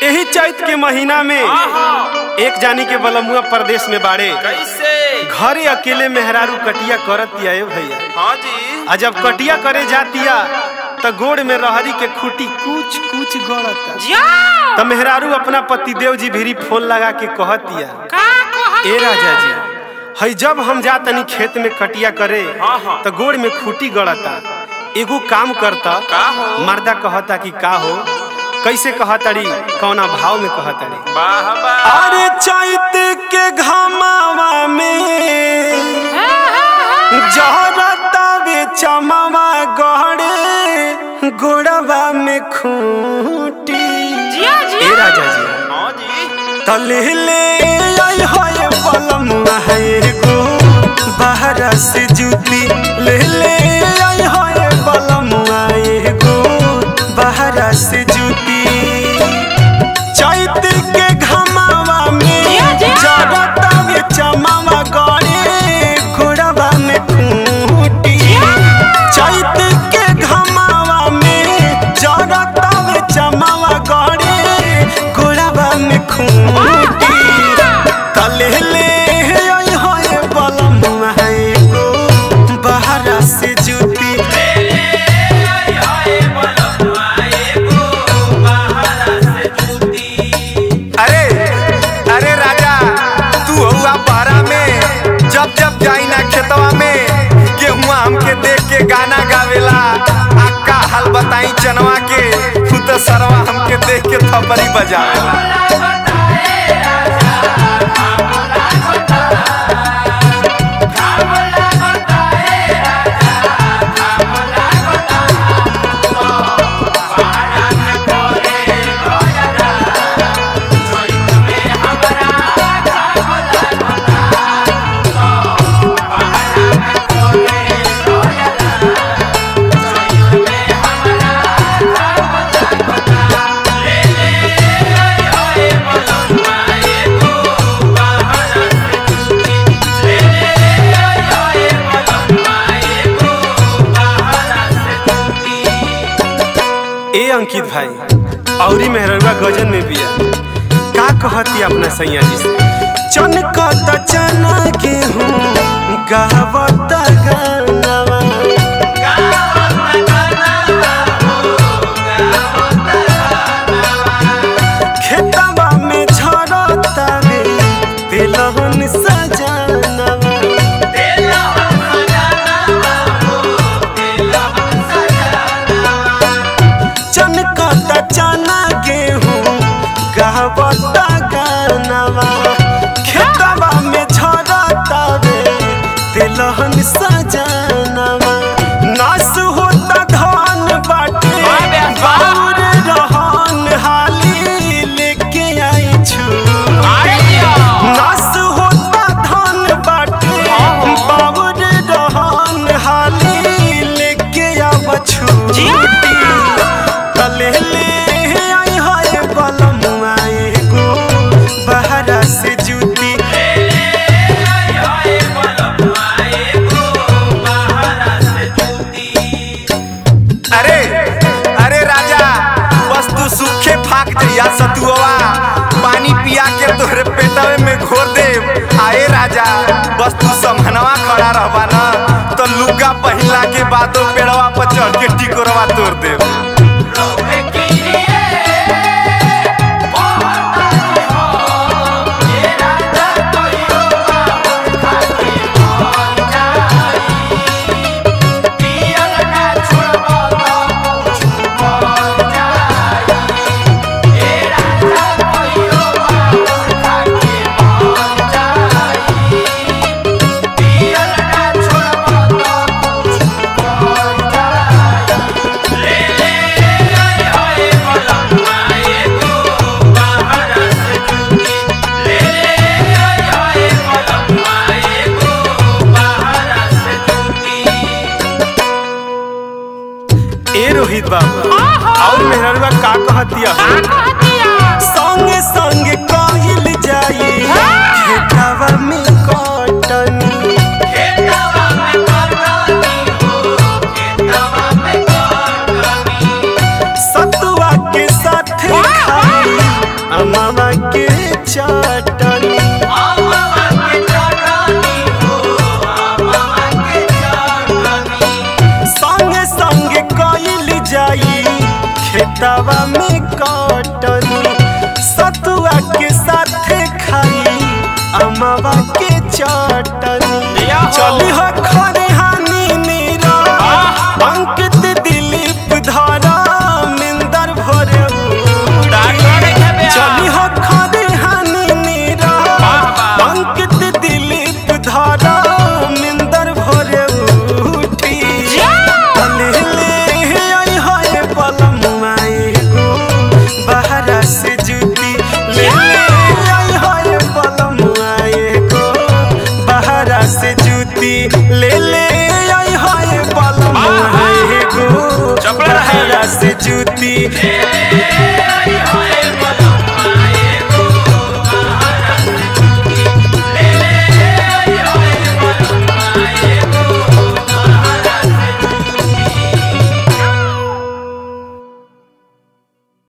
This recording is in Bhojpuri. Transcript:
यही चैत के महीना में एक जानी के बलमुआ प्रदेश में बाड़े कैसे घरे अकेले मेहरारू कटिया करत दिया भैया हाँ जी आ जब कटिया करे जातिया त गोड़ में रहरी के खूटी कुछ कुछ गड़ता त मेहरारू अपना पतिदेव जी भीरी फोन लगा के कहतिया ए राजा जी हई जब हम जा तनी खेत में कटिया करे हाँ, हाँ। त गोड़ में खूटी गड़ता एगो काम करता का हो? मर्दा कहता कि का हो कैसे कहतड़ी कौना भाव में कहतड़ी वाह वाह अरे चैत के घमावा में जहरतावे चमावा गहरे गोड़वा में खूटी ए राजा जी हाँ जी तले ले आई होए पलमुआ है गो बाहर से जूती ले ले आई होए पलमुआ है गो बाहर से जूती चैत के घमावा में जरता में चमावा गड़े घोड़वा में खूटी चैत के घमावा में जरता में चमावा गड़े घोड़वा में खूटी तले ले आई होए बलमुआ है गो बाहर से जूती अरे अरे राजा तू हुआ पारा में जब जब जाई ना खेतवा में गेहुआ हमके देख के गाना गावेला आ का हाल बताई चनवा के तू तो सरवा हमके देख के थपरी बजावेला ए अंकित भाई औरी मेहरवा गजन में बिया का कहती अपना सैया जी से चनकत चना गेहूं गावत गानवा खेतवा में झरता रे तिलहन सजनवा चनकत चना गेहूं गावत गानवा खेतवा में झरता रे तिलहन सजनवा नास होता धान बाटे बाउर रहन हाली लेके आई छु नास होता धान बाटे बाउर रहन हाली लेके आव छुटी तले ले आई हाय बलमुआ एगो बहरा से जूती अरे अरे राजा बस तू सूखे फाक जइया सतुआ पानी पिया के तोहरे पेटवे में घोर दे आए राजा बस तू समहनवा खड़ा रहबा ना तो लुगा पहिला के बादो पेड़वा पर चढ़ के टिकोरवा तोड़ दे अमावा के चटनी संगे संगे कइल जाई खेतवा में कटनी सतुआ के साथे खाई अमावा के चटनी चली हो खरे हानि नीरा अंकित दिलीप धारा मिंदर भरे चली हो खरे हानि नीरा अंकित दिलीप धारा मिंदर भरे उठी ले ले आई हाय पलम आए गो बहरा से जूती ले ले आई हाय पलम आए गो बहरा से जूती ले ले आई हाय पलम आए गो बहरा से जूती